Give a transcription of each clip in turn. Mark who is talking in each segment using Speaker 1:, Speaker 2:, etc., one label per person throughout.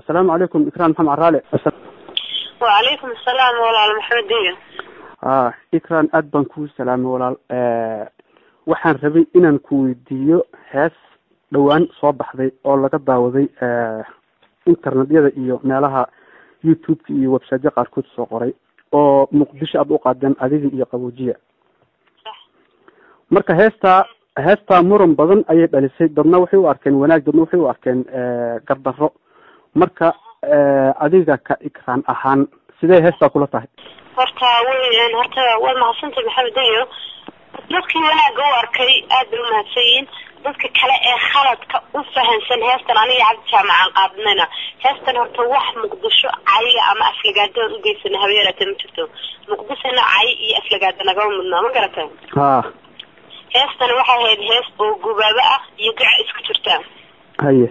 Speaker 1: asalaamu calaykum ikran maxamed caraale
Speaker 2: wacalaykum asalaam walaal maxamed iyo
Speaker 1: a ikran aad baan kuu salaamay walaal waxaan rabay inaan ku weydiiyo hees dhowaan soo baxday oo laga daawaday internetyada iyo meelaha youtube-ka iyo websiteya qaarkood soo qoray oo muqdisho aad u qaadeen adiga iyo qaboojiya marka heestaa heestaa muran badan ayay dhalisay dadna waxay u arkeen wanaag dadna waxay u arkeen gardarro marka adiga ka ikraan ahaan sidee heestaa kula tahay
Speaker 2: horta w horta waad mahadsantay maxamed iyo dadkii wanaaga u arkay aad bay umahadsan yihiin dadka kale ee khaladka u fahansan heestan aniga cabdi jaamacaan qaadnayna heestan horta wax muqdisho cayiga ama aflagaadaan ugeysana habeeraata ma jirto muqdishona cayi iyo aflagaada nagama mudnaa ma garata
Speaker 1: ha
Speaker 2: heestan waxay ahayd hees oo gubaabo ah iyo gaca isku jirta
Speaker 1: haye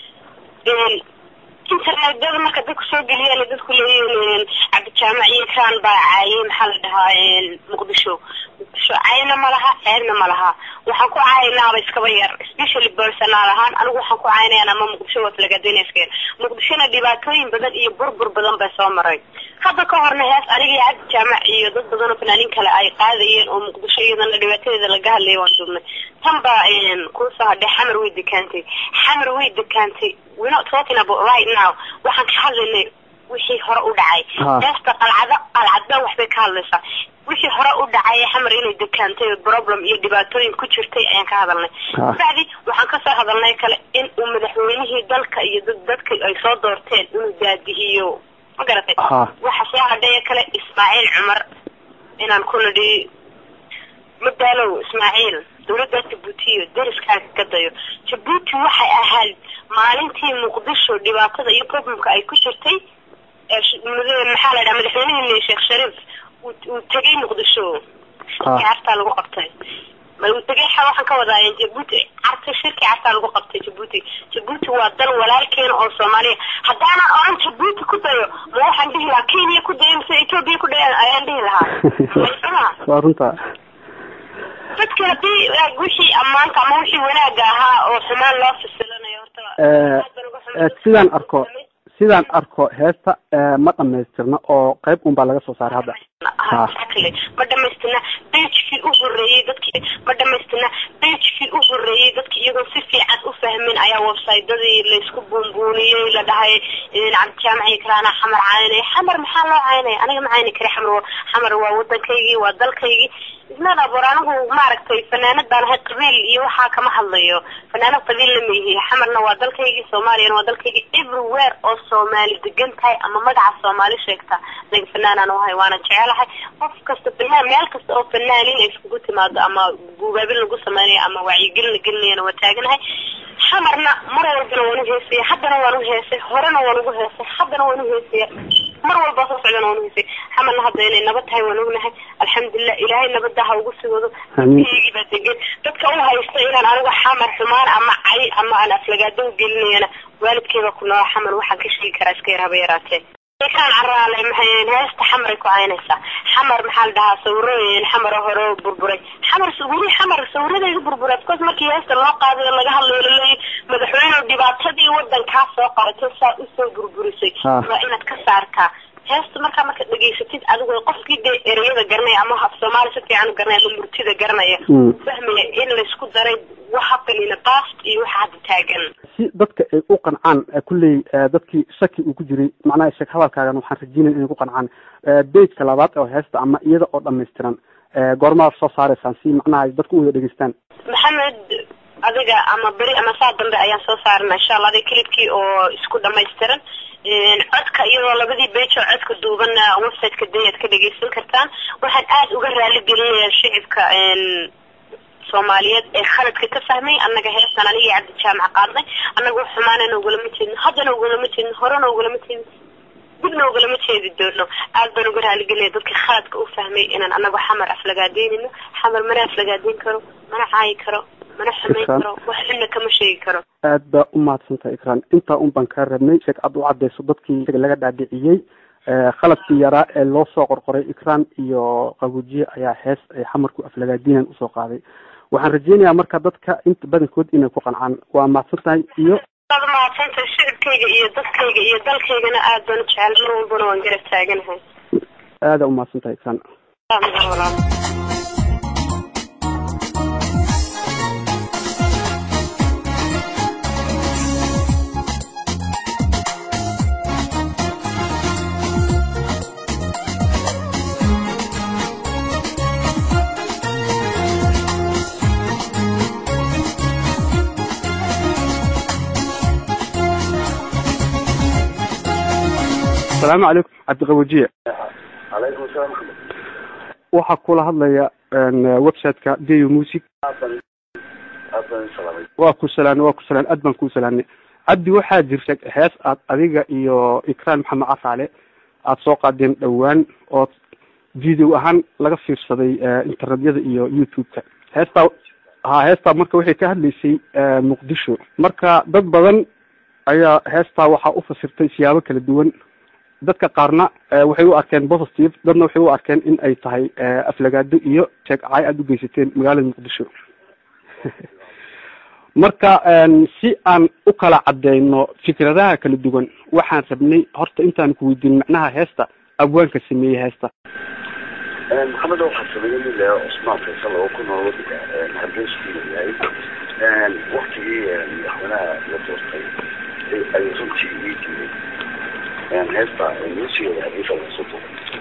Speaker 2: internetyada marka dadku soo geliyaan dadku leeyihiin cabdijaamac iyo kaan baa caayay maxaa la dhahaa muqdisho muqdisho cayna ma laha ceebna ma laha waxaan ku caaynaaba iskaba yar specially personal ahaan anigu waxaan ku caynayaan ama muqdisho waslagaadeynaskeen muqdishona dhibaatooyin badan iyo burbur badan bay soo maray hadda ka horna hees aniga iyo cabdi jaamac iyo dad badan oo fanaanin kale ay qaadayeen oo muqdisho iyadana dhibaatadeeda laga hadlayay waan duubnay tan baa kuusoo hadhay xamar way dekaantay xamar way dekaantay we're not talking about right now waxaan ka hadlaynay wixii hore u dhacay heesta qalcado qalcadba waxbay ka hadlaysaa wixii hore u dhacay xamar inay dekaantay problem iyo dhibaatooyin ku jirtay ayaan ka hadalnay bacdi waxaan kasoo hadalnay kale in uu madaxweynihii dalka iyo dad dadka ay soo doorteen inuu daadihiyo ma garatay waxa soo hadhaya kale ismaaciil cumar inaan ku nidhi madaalow ismaaciil dawladda jabuutiyo dariskaaga ka dayo jabuuti waxay ahayd maalintii muqdisho dhibaatada iyo problemka ay ku jirtay maxaa la dhaha madaxweynihii sheekh shariif uu tegay muqdisho cartaa lagu qabtay uu tegay waxaan ka wadaa jabuuti carta shirki cartaa lagu qabtay jabuuti jabuuti waa dal walaalkeena oo soomaaliya haddaanan oran jabuuti ku dayo ma waxaan dhihi lahaa kenya ku dayo mise ethoopia ku dayo ayaan dhihi lahaa
Speaker 1: waa runta
Speaker 2: dadka hadii wixii ammaanka ama wixii wanaaga ahaa oo xumaan loo fasilanayo horta
Speaker 1: sidaan arko sidaan arko heesta ma dhamaystirna oo qayb un baa laga soo saaray hadda
Speaker 2: exactly ma dhamaystirna bagekii u horeeyey dadkii ma dhamaystirna bagekii u horeeyey dadki iyagoo si fiican u fahmin ayaa websitedadii laysku buunbuuniyey la dhahay cabdijaamaci karaana xamar caynay xamar maxaa loo caynaya aniga ma cayni kari xamar xamar waa wadankaygii waa dalkaygii isnada bor anigu maaragtay fanaanad baan ahay qabiil iyo waxaa kama hadlayo fanaanad qabiilna ma yihi xamarna waa dalkaygii soomaaliyana waa dalkaygii everywhere oo soomaali degan tahay ama magaca soomaali sheegta aniga fanaanaan uhay waana jecelahay qof kasta fanaan meel kasta oo fanaanin ay iskugu timaado ama guubaabin lagu sameynayo ama wacyigelin la gelinayana waa taaganahay xamarna mar walbana waan u heesaya haddana waan u heesay horena waan ugu heesay haddana waan u heesaya mar walba soo socdana waan u heesay xamarna hadda inay nabad tahay waan ognahay alxamdulilah ilaahay nabada ha ugu sigoodo dadkaygii baa degan dadka u haysta inaan anigu xamar xumaan ama cay ama aan aflagaado u gelinayana waalidkeeda ku nool xamar waxaan ka sheegi karaa iska yar haba yaraatee kaan caraale maxay heesta xamaray ku caynaysaa xamar maxaa la dhahaa sawirooyin xamaro hore burburay xamar weli xamar sawiradayga burburay ofcourse markii heesta loo qaaday laga hadlayo laleeyahy madaxweyne dhibaatadii wadankaa soo qaratay saa usoo burburisay waa inaad ka saartaa heesta markaa marka dhegaysatid adigoo qofkii dee ereyada garanaya ama af soomaali si fiican u garanaya ama murtida garanaya fahmaya in laysku daray waxa qanina baast iyo waxa hadda taagan
Speaker 1: si dadka ay u qancaan kulley dadkii shaki uu ku jiray macnaha sheek hadalkaagan waxaan rajeynaya inay ku qancaan bageka labaad oo heesta ama iyada oo dhamaystiran goormaad soo saaraysaan si macnaha dadku u wada dhegeystaan
Speaker 2: maxamed adiga ama beri ama saa dambe ayaan soo saarana insha allah adiga clipkii oo isku dhamaystiran codka iyadoo labadii beej oo codka duubanna websiteka dayaad ka dhegeysan kartaan waxaan aada uga raali gelinaya shicibka soomaaliyeed ee khaladka ka fahmay annaga heestan aniga iyo cabdi jaamac qaadnay annaga xumaanana ugalama jeedno haddana ugalama jeedno horena ugalama jeedno dibna ugalama jeedi doono aad baan uga raaligelinaya dadka khaladka u fahmay inaan anagu xamar aflagaadeynino xamar mana aflagaadeyn karo mana caayi karo mana xumayn karo wax xunna kama sheegi karo
Speaker 1: aad baa u mahadsantaha ikraan intaa un baan kaa rabnay sheek aad u cadeyso dadkii laga dhaadhiciyey khaladkii yaraa ee loo soo qorqoray ikraan iyo qabuujiye ayaa hees ay xamarku aflagaadiinan usoo qaaday waxaan rajeynayaa marka dadka inta badankood inay ku qancaan waa mahadsan tahay iyo
Speaker 2: waad mahadsantahay shicibkayga iyo dadkayga iyo dalkaygana aad baan u jecel mar walbana waan garab taaganahay
Speaker 1: aada umahadsan tahay ikran
Speaker 2: walaal
Speaker 1: asalaamu calaykum cabdiqawajiye
Speaker 3: calaykum asalaam maxamed
Speaker 1: waxaa kula hadlaya website-ka du music
Speaker 3: aad baan aad baan salaamay
Speaker 1: waa ku salaan waa ku salaan aad baan kuu salaamnay cabdi waxaa jirta hees aad adiga iyo ikraan maxamed cafaale aada soo qaadeen dhowaan oo video ahaan laga fiirsaday internetyada iyo youtube-ka heestaa ha heestaa marka waxay ka hadlaysay muqdisho marka dad badan ayaa heestaa waxaa u fasirtay siyaabo kala duwan dadka qaarna waxay u arkeen positive dadna waxay u arkeen in ay tahay aflagaado iyo sheegcay aada u geysateen magaalada muqdisho marka si aan u kala cadeyno fikradaha kala duwan waxaan rabnay horta intaan ku weydiin macnaha heesta abwaanka sameeyey heesta
Speaker 3: maxamed waxaa sameeyey nin leeya cusmaan faysal oo ku nool wadanka hargeysa ku yahay waktigii madaxweynaha la doortay ay runtii ii diiday heesta musigeeda hargeysa laga soo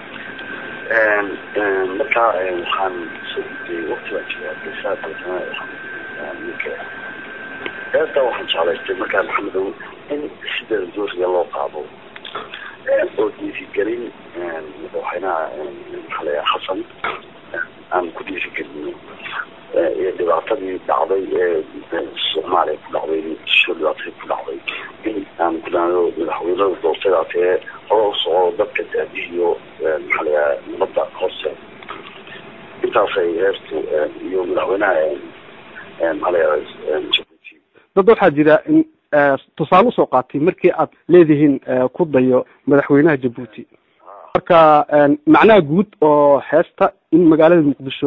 Speaker 3: duubay marka waxaan soo gudbiyey wakti baan jiray hargeysa dabeetana waxaan ninka heesta waxaan jeclaystay markaa maxamedow in sideeda dooriga loo qaado oo dhiirigelin madaxweynaha maxaa layaa xasan aan ku dhiirigelino iyo dhibaatadii dhacday ee soomaaliya ku dhacday muqdisho dhibaatadii ku dhacday in aan kudhaano madaxweynada doortadaas ee hore u soco dadka daadihiyo maxaa layaa nabadda hoose intaasay heestu iyo madaxweynaha maxaa layaa jabuuti
Speaker 1: dad waxaa jira in tusaale usoo qaatay markii aad leedihiin ku dayo madaxweynaha jabuuti marka macnaha guud oo heesta in magaalada muqdisho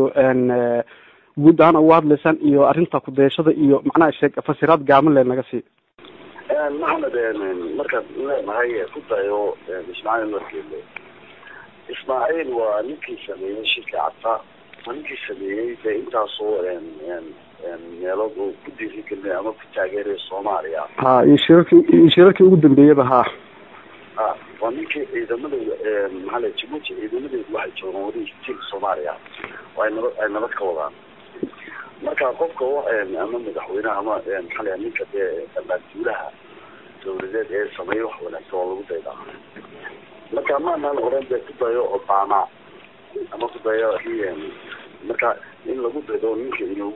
Speaker 1: guud ahaan uga hadlaysaan iyo arrinta kudayashada iyo macnaha sheeg fasiraad gaaban le naga sii
Speaker 3: maxamed markaad leenahay ku dayo ismaaciil margeele ismaaciil waa ninkii sameeyey shirka cadta waa ninkii sameeyey de intaasoo meelood oo ku dhiirigelinay ama ku taageeraya soomaaliya
Speaker 1: ha iyo shirarkii iyo shirarkii ugu dambeeyaba ha
Speaker 3: ha waa ninkii ciidamada maxaa la jabuuti ciidamadeedu waxay joogaan weli til soomaaliya oo ay nabad ay nabad ka wadaan marka qofka ama madaxweyneha ama maxaa la ninka dee ammaanduulaha dawladeed ee sameeya wax wanaagsan oo lagu daydaa marka maanaan oran dee ku dayo obama ama ku dayo kii marka in lagu daydo ninka inuu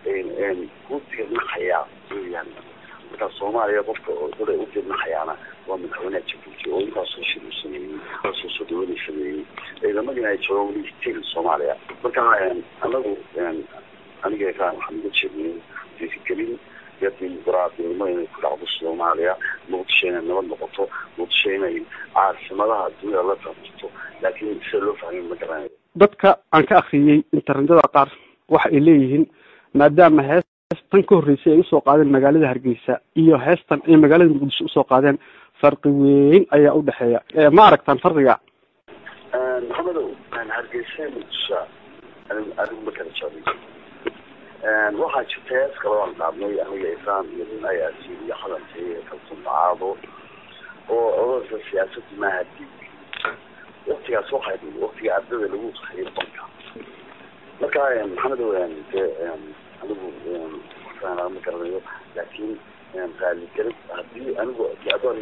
Speaker 3: ku dirnahayaa weyaan marka soomaaliya qofka oday u dirnahayaana waa madaxweyneha jabuuti oo intaasoo shir u sameeyey intaasoo soo dhawanay sameeyey ciidamadina ay joogaan weli stil soomaaliya marka anagu aniga kaan waxaan uga jeednay dhiirigelin iyo dimuqraadinimo inay ku dhacdo soomaaliya muqdisho inay nabad noqoto muqdisho inay caasimadaha dunida la tartirto laakiin sida loo fahmay ma garanayo
Speaker 1: dadka aan ka akriyey internetyada qaar waxa ay leeyihiin maadaama heestan ka horreysay ay usoo qaadeen magaalada hargeysa iyo heestan ay magaalada muqdisho usoo qaadeen farqi weyn ayaa u dhexeeya ma aragtaan farqiga
Speaker 3: maxamedow hargeysa muqdisho anigu ma kala jeclay waxaa jirta hees kale aan qaadnay aniga isaan iyo nin ayaasi iyo xadankii kalsun dacaado oo odorka siyaasadda maaha diig waktigaas waxay waktiga ardada lagu saxiyo banka marka maxamedow de anigu ma garanayo laakiin raaligelin hadii anigu adoon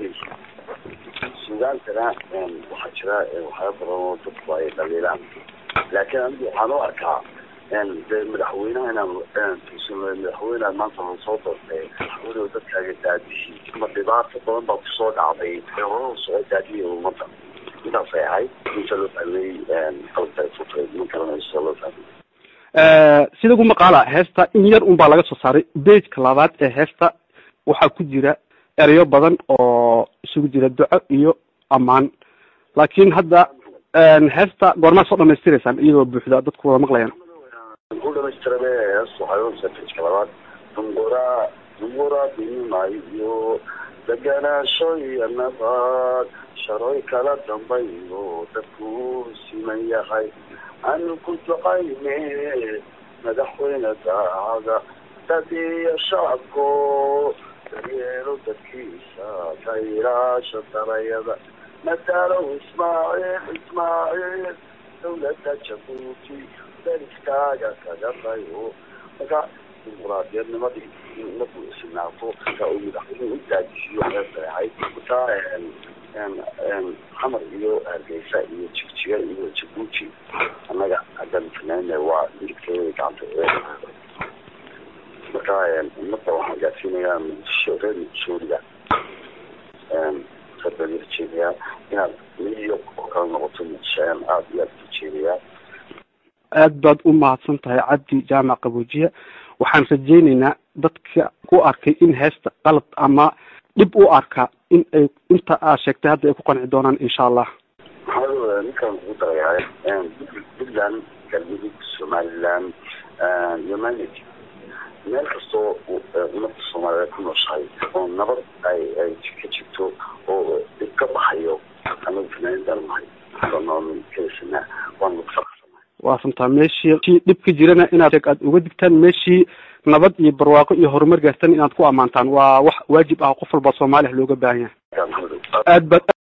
Speaker 3: sugaantana waxaa jira waxyaaba badan oo dadku ay dhaliilaan laakiin anigu waxaan u arkaa de madaxweynaha inaan tuusano madaxweyneha maanta la soo doortay weliba dadkaaga daadihii ma dhibaato badan baa kusoo dhacday ee hore soo daadiyay ummadda intaasay ahayd inta loo fahmay qalabta ay futay ma garanayo sida loo fahmay
Speaker 1: sida ugu maqaala heesta in yar un baa laga soo saaray bageka labaad ee heesta waxaa ku jira ereyo badan oo isugu jira duco iyo ammaan laakiin hadda heesta goormaa soo dhamaystiraysaan iyadoo buuxda dadku wada maqlayaan
Speaker 3: ku dhamaystirabe hees waxay u satijka labaad dungora muraadinima iyo deganaansho iyo nabad sharoy kala dambayo dadku siman yahay anu ku ducayne madaxweyne daacada dad iyo shacabko daryeelo dadkiisa ka ilaasha darayada madaalow ismaaciil ismaaciil dawladda jabuuti dariskaaga kaga dayo marka dimuquraadiyadnimadii markuu isinaato ka uu madaxweynuhu u daajisiyo heesahay markaa xamar iyo hargeysa iyo jigjiga iyo jabuuti annaga haddaan finayne waa midigteeda gacanta marka ummadda waxaan gaadsiinayaa muqdisho reer muqdishooliga sabaan rajeedayaa inaad miyo oo kala noqoto muqdisho ayaan aada iyo aada rajeedayaa
Speaker 1: aad baad u mahadsan tahay cabdi jaamac qabuujiye waxaan rajaynaynaa dadka ku arkay in heesta qalad ama dhib u arka in ay inta aad sheegtay hadda ay ku qanci doonaan insha allah
Speaker 3: maxamed ninkaan kugu darayaa puntland galmudug somaliland humanit meel kastoo ummadda soomaaliyeed ku nooshahay oo nabad ay ay ka jirto oo dhib ka baxayo anagu fanaanidan nahay noon kaysana waanu faraqsanay
Speaker 1: waa runtaa meeshii si dhib ka jirana inaad aad uga digtaan meeshii nabad iyo barwaaqo iyo horumar gaartan inaad ku ammaantaan waa wax waajib ah qof walba soomaaliya looga baahan yahay aad baad